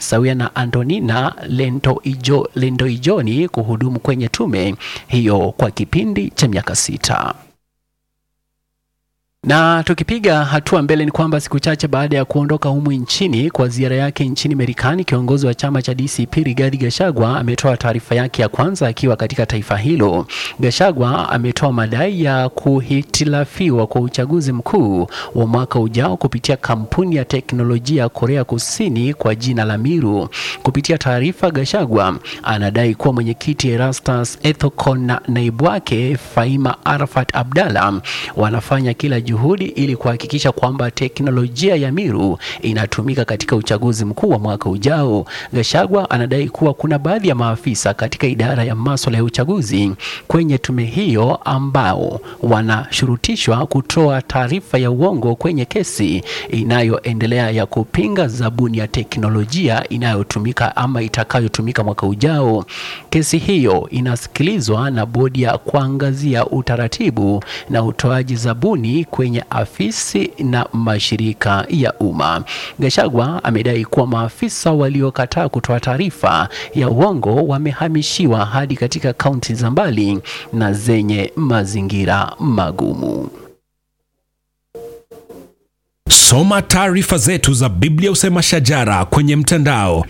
sawia na Antonina Lendoijo, Lendoijoni kuhudumu kwenye tume hiyo kwa kipindi cha miaka sita. Na tukipiga hatua mbele ni kwamba siku chache baada ya kuondoka humu nchini kwa ziara yake nchini Marekani, kiongozi wa chama cha DCP Rigathi Gachagua ametoa taarifa yake ya kwanza akiwa katika taifa hilo. Gachagua ametoa madai ya kuhitilafiwa kwa uchaguzi mkuu wa mwaka ujao kupitia kampuni ya teknolojia ya Korea Kusini kwa jina la Miru. Kupitia taarifa, Gachagua anadai kuwa mwenyekiti Erastus Ethekon na naibu wake Faima Arafat Abdalla wanafanya kila juhudi ili kuhakikisha kwamba teknolojia ya Miru inatumika katika uchaguzi mkuu wa mwaka ujao. Gachagua anadai kuwa kuna baadhi ya maafisa katika idara ya masuala ya uchaguzi kwenye tume hiyo ambao wanashurutishwa kutoa taarifa ya uongo kwenye kesi inayoendelea ya kupinga zabuni ya teknolojia inayotumika ama itakayotumika mwaka ujao. Kesi hiyo inasikilizwa na bodi ya kuangazia utaratibu na utoaji zabuni kwenye afisi na mashirika ya umma. Gachagua amedai kuwa maafisa waliokataa kutoa taarifa ya uongo wamehamishiwa hadi katika kaunti za mbali na zenye mazingira magumu. Soma taarifa zetu za Biblia Usema Shajara kwenye mtandao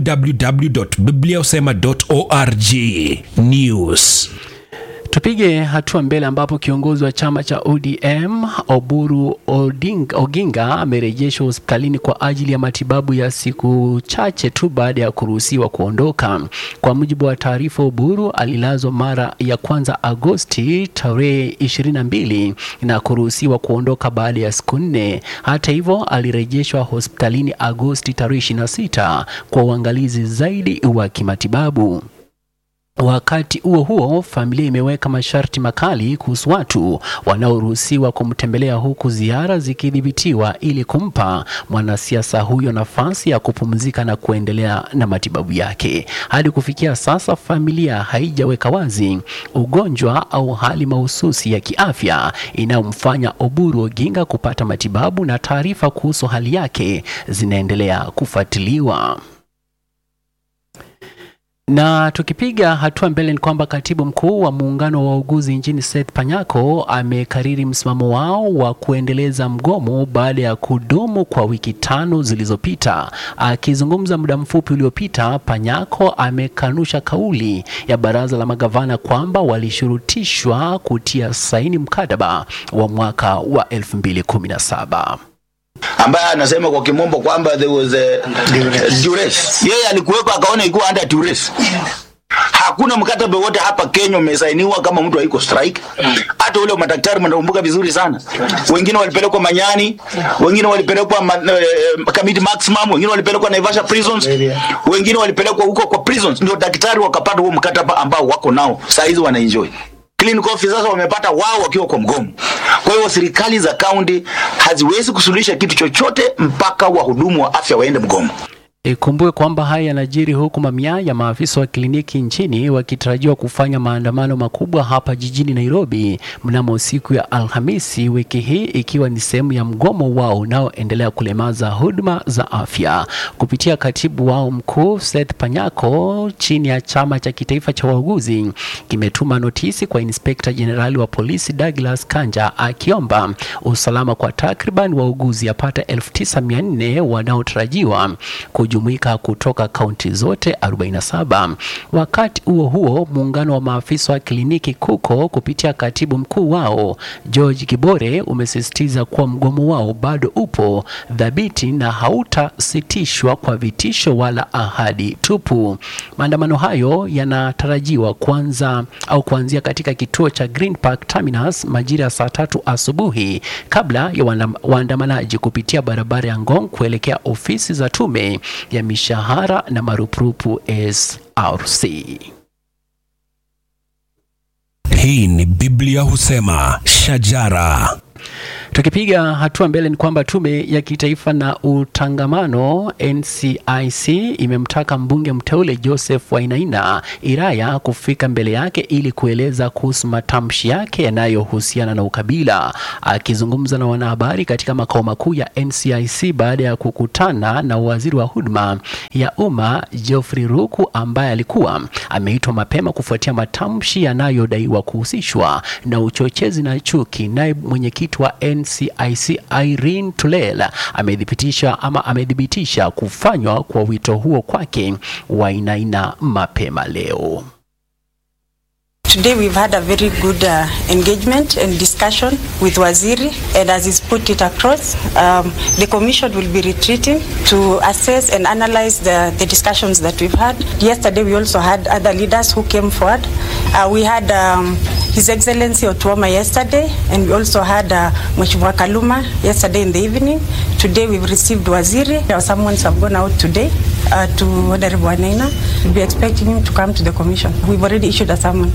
www.bibliausema.org. News Tupige hatua mbele ambapo kiongozi wa chama cha ODM Oburu Oding, Oginga amerejeshwa hospitalini kwa ajili ya matibabu ya siku chache tu baada ya kuruhusiwa kuondoka. Kwa mujibu wa taarifa, Oburu alilazwa mara ya kwanza Agosti tarehe 22 na kuruhusiwa kuondoka baada ya siku nne. Hata hivyo, alirejeshwa hospitalini Agosti tarehe 26 kwa uangalizi zaidi wa kimatibabu. Wakati huo huo, familia imeweka masharti makali kuhusu watu wanaoruhusiwa kumtembelea huku ziara zikidhibitiwa ili kumpa mwanasiasa huyo nafasi ya kupumzika na kuendelea na matibabu yake. Hadi kufikia sasa, familia haijaweka wazi ugonjwa au hali mahususi ya kiafya inayomfanya Oburu Oginga kupata matibabu na taarifa kuhusu hali yake zinaendelea kufuatiliwa. Na tukipiga hatua mbele ni kwamba katibu mkuu wa muungano wa wauguzi nchini Seth Panyako amekariri msimamo wao wa kuendeleza mgomo baada ya kudumu kwa wiki tano zilizopita. Akizungumza muda mfupi uliopita, Panyako amekanusha kauli ya baraza la magavana kwamba walishurutishwa kutia saini mkataba wa mwaka wa 2017 ambaye anasema kwa kimombo kwamba there was a duress. Yeye alikuweko akaona ikuwa under duress. Hakuna mkataba wote hapa Kenya umesainiwa kama mtu haiko strike. Hata ule madaktari mnakumbuka vizuri sana. Wengine walipelekwa Manyani, wengine walipelekwa ma, uh, Kamiti Maximum, wengine walipelekwa Naivasha prisons, wengine walipelekwa huko kwa prisons, ndio daktari wakapata huo mkataba ambao wako nao saa hizi wanaenjoy clinical officers wamepata wao wakiwa kwa mgomo. Kwa hiyo serikali za kaunti haziwezi kusuluhisha kitu chochote mpaka wahudumu wa afya waende mgomo. Ikumbuke kwamba haya yanajiri huku mamia ya maafisa wa kliniki nchini wakitarajiwa kufanya maandamano makubwa hapa jijini Nairobi mnamo siku ya Alhamisi wiki hii, ikiwa ni sehemu ya mgomo wao unaoendelea kulemaza huduma za afya. Kupitia katibu wao mkuu Seth Panyako, chini ya chama cha kitaifa cha wauguzi kimetuma notisi kwa inspekta jenerali wa polisi Douglas Kanja akiomba usalama kwa takriban wauguzi yapata 9400 wanaotarajiwa kujumuika kutoka kaunti zote 47. Wakati huo huo, muungano wa maafisa wa kliniki KUKO kupitia katibu mkuu wao George Kibore umesisitiza kuwa mgomo wao bado upo dhabiti na hautasitishwa kwa vitisho wala ahadi tupu. Maandamano hayo yanatarajiwa kuanza au kuanzia katika kituo cha Green Park Terminus majira ya saa tatu asubuhi kabla ya waandamanaji kupitia barabara ya Ngong kuelekea ofisi za tume ya mishahara na marupurupu SRC. Hii ni Biblia husema shajara. Tukipiga hatua mbele ni kwamba tume ya kitaifa na utangamano NCIC imemtaka mbunge mteule Joseph Wainaina Iraya kufika mbele yake ili kueleza kuhusu matamshi yake yanayohusiana na ukabila. Akizungumza na wanahabari katika makao makuu ya NCIC baada ya kukutana na waziri wa huduma ya umma Geoffrey Ruku ambaye alikuwa ameitwa mapema kufuatia matamshi yanayodaiwa kuhusishwa na uchochezi na chuki, naye mwenyekiti wa NCIC Irene Tulela amethibitisha ama amethibitisha kufanywa kwa wito huo kwake Wainaina mapema leo. Today we've had a very good uh, engagement and discussion with Waziri and as he's put it across, um, the commission will be retreating to assess and analyze the, the discussions that we've had. Yesterday we also had other leaders who came forward. Uh, we had um, His Excellency Otuoma yesterday and we also had uh, Mheshimiwa Kaluma yesterday in the evening. Today we've received Waziri. Our summons have gone out today uh, to Honorable Wanaina. We'll be expecting him to come to the commission. We've already issued a summon.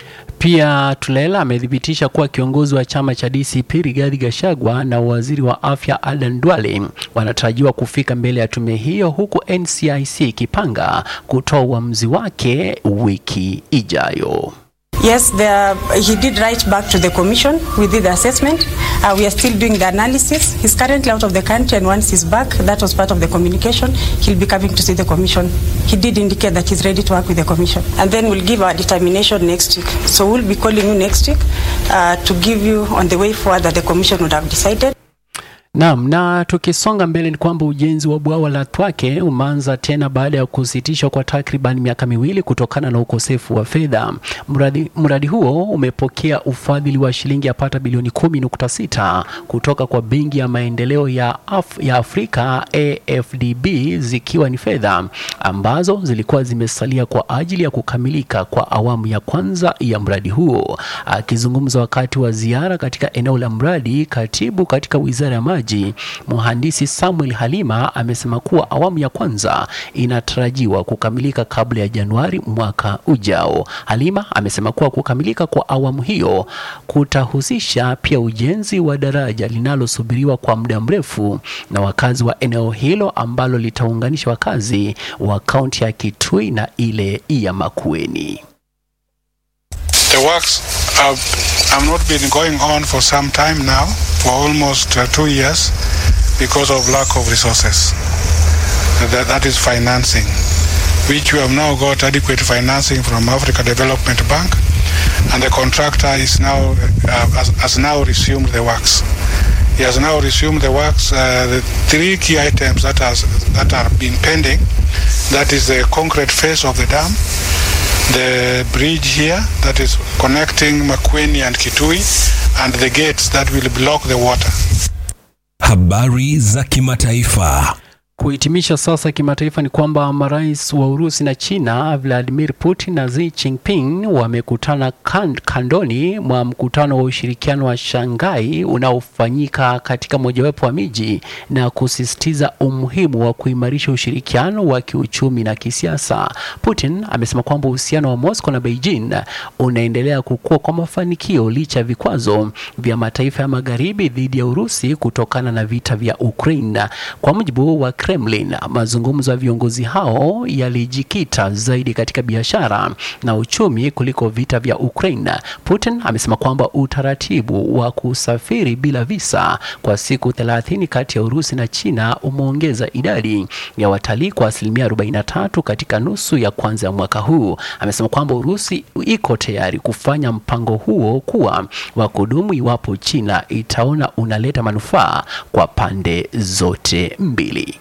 Pia Tulela amethibitisha kuwa kiongozi wa chama cha DCP Rigathi Gachagua na waziri wa afya Adan Duale wanatarajiwa kufika mbele ya tume hiyo, huku NCIC ikipanga kutoa uamuzi wake wiki ijayo. Yes, the, he did write back to the commission. We did the assessment. Uh, we are still doing the analysis. He's currently out of the country, and once he's back, that was part of the communication. He'll be coming to see the commission. He did indicate that he's ready to work with the commission, and then we'll give our determination next week. So we'll be calling you next week uh, to give you on the way forward that the commission would have decided. Naam, na tukisonga mbele ni kwamba ujenzi wa bwawa la Twake umeanza tena baada ya kusitishwa kwa takriban miaka miwili kutokana na ukosefu wa fedha. Mradi, mradi huo umepokea ufadhili wa shilingi yapata bilioni 10.6 kutoka kwa Benki ya Maendeleo ya, Af ya Afrika AFDB, zikiwa ni fedha ambazo zilikuwa zimesalia kwa ajili ya kukamilika kwa awamu ya kwanza ya mradi huo. Akizungumza wakati wa ziara katika eneo la mradi, katibu katika Wizara ya Maji Mhandisi Samuel Halima amesema kuwa awamu ya kwanza inatarajiwa kukamilika kabla ya Januari mwaka ujao. Halima amesema kuwa kukamilika kwa awamu hiyo kutahusisha pia ujenzi wa daraja linalosubiriwa kwa muda mrefu na wakazi wa eneo hilo ambalo litaunganisha wakazi wa kaunti ya Kitui na ile ya Makueni. The works have, have not been going on for some time now, for almost uh, two years, because of lack of resources. That, that is financing, which we have now got adequate financing from Africa Development Bank, and the contractor is now uh, has, has now resumed the works. He has now resumed the works. Uh, the three key items that has that are been pending, that is the concrete face of the dam, the bridge here that is connecting Makweni and Kitui and the gates that will block the water. Habari za kimataifa. Kuhitimisha sasa kimataifa ni kwamba marais wa Urusi na China Vladimir Putin na Xi Jinping wamekutana kan, kandoni mwa mkutano wa ushirikiano wa Shanghai unaofanyika katika mojawapo wa miji na kusisitiza umuhimu wa kuimarisha ushirikiano wa kiuchumi na kisiasa. Putin amesema kwamba uhusiano wa Moscow na Beijing unaendelea kukua kwa mafanikio licha ya vikwazo vya mataifa ya magharibi dhidi ya Urusi kutokana na vita vya Ukraine. Kwa mujibu wa Kremlin, mazungumzo ya viongozi hao yalijikita zaidi katika biashara na uchumi kuliko vita vya Ukraine. Putin amesema kwamba utaratibu wa kusafiri bila visa kwa siku 30 kati ya Urusi na China umeongeza idadi ya watalii kwa asilimia 43 katika nusu ya kwanza ya mwaka huu. Amesema kwamba Urusi iko tayari kufanya mpango huo kuwa wa kudumu iwapo China itaona unaleta manufaa kwa pande zote mbili.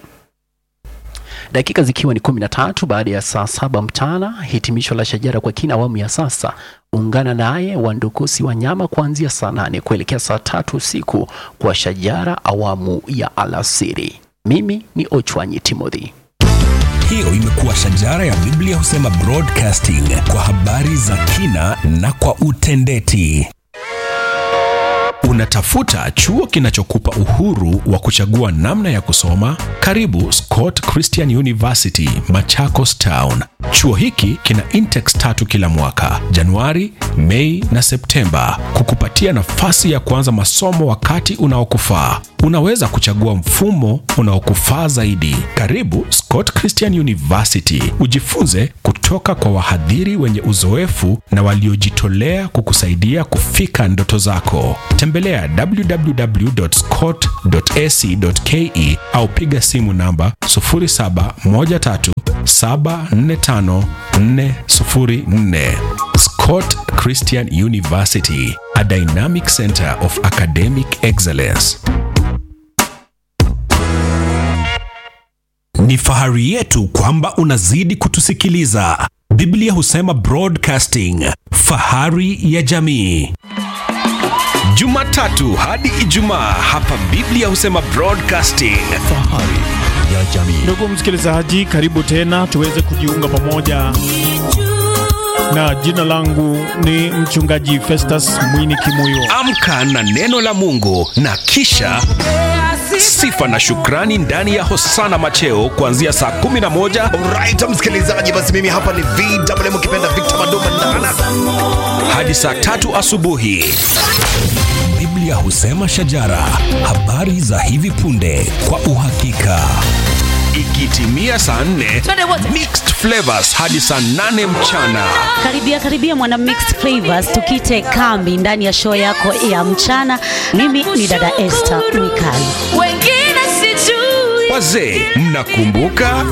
Dakika zikiwa ni kumi na tatu baada ya saa saba mchana, hitimisho la Shajara kwa kina awamu ya sasa. Ungana naye Wandukusi Wanyama kuanzia saa nane kuelekea saa tatu usiku kwa Shajara awamu ya alasiri. Mimi ni Ochwanyi Timothy. Hiyo imekuwa Shajara ya Biblia husema broadcasting kwa habari za kina na kwa utendeti. Unatafuta chuo kinachokupa uhuru wa kuchagua namna ya kusoma? Karibu Scott Christian University, Machakos Town. Chuo hiki kina intex tatu kila mwaka, Januari, Mei na Septemba, kukupatia nafasi ya kuanza masomo wakati unaokufaa. Unaweza kuchagua mfumo unaokufaa zaidi. Karibu Scott Christian University, ujifunze kutoka kwa wahadhiri wenye uzoefu na waliojitolea kukusaidia kufika ndoto zako. Tembelea www.scott.ac.ke au piga simu namba 0713745404. Scott Christian University, a dynamic center of academic excellence. Ni fahari yetu kwamba unazidi kutusikiliza. Biblia husema broadcasting, fahari ya jamii. Jumatatu hadi Ijumaa hapa Biblia husema broadcasting. Fahari ya jamii. Ndugu msikilizaji, karibu tena tuweze kujiunga pamoja, na jina langu ni mchungaji Festus Mwini Kimuyo. Amka na neno la Mungu na kisha sifa na shukrani ndani ya Hosana Macheo kuanzia saa 11 Alright, msikilizaji, basi mimi hapa ni VMM ukipenda Victor Mandoma Ndana. hadi saa tatu asubuhi. Biblia husema shajara, habari za hivi punde kwa uhakika. Ikitimia saa 4 mixed flavors hadi saa 8 mchana. Karibia karibia mwana mixed flavors, tukite kambi ndani ya show yako ya mchana. Mimi ni dada Esther Mikali. wengine sijui Wazee, mnakumbuka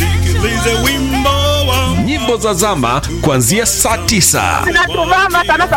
nyimbo za zama kuanzia saa 9 Natuvama sana